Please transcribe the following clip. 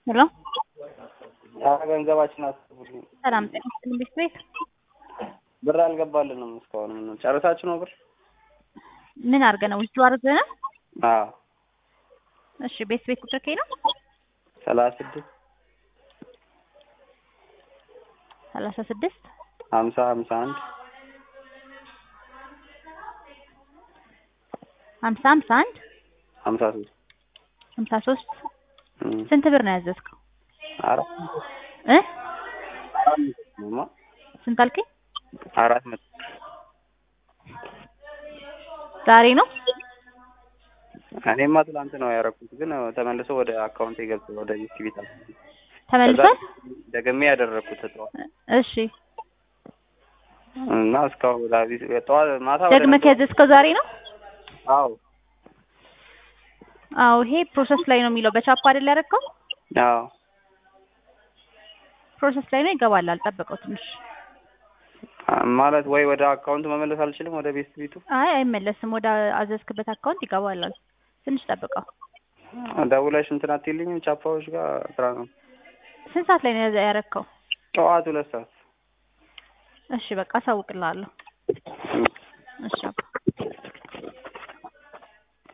ሄሎ ኧረ ገንዘባችን አስቡልኝ። ሰላም ጤና ይስጥልኝ ቤት ቤት ብር አልገባልንም እስካሁን። ምን ጨርሳችሁ ነው ብር? ምን አድርገህ ነው ውስጡ አድርገህ ነው? አዎ እሺ ቤት ቤት ቁጥር ከይ ነው ሰላሳ ስድስት ሰላሳ ስድስት ሀምሳ ሀምሳ አንድ ሀምሳ ሀምሳ አንድ ሀምሳ ሶስት ሀምሳ ሶስት እም። ስንት ብር ነው ያዘዝከው አራት እ አራት መቶ ነውማ። ስንት አልከኝ? አራት መቶ ዛሬ ነው እኔማ ትላንት ነው ያደረኩት፣ ግን ተመልሶ ወደ አካውንት ገብቶ ወደ ዩቲቪ ተመልሷል? ደግሜ ያደረኩት ጠዋት እሺ እና እስካሁን ላቢስ ጠዋት ማታ ወደ ደግመህ ያዘዝከው ዛሬ ነው? አዎ አዎ ይሄ ፕሮሰስ ላይ ነው የሚለው በቻፓ አይደል ያደረግከው? አዎ ፕሮሰስ ላይ ነው ይገባል። አልጠበቀው ትንሽ ማለት ወይ ወደ አካውንት መመለስ አልችልም ወደ ቤት ቤቱ አይ አይመለስም። ወደ አዘዝክበት አካውንት ይገባል። ትንሽ ጠብቀው። ደውለሽ እንትን አትይልኝም? ቻፓዎች ጋር ስራ ነው። ስንት ሰዓት ላይ ነው ያዘ- ያረከው? ጠዋት ሁለት ሰዓት እሺ በቃ አሳውቅልሃለሁ። እሺ አባ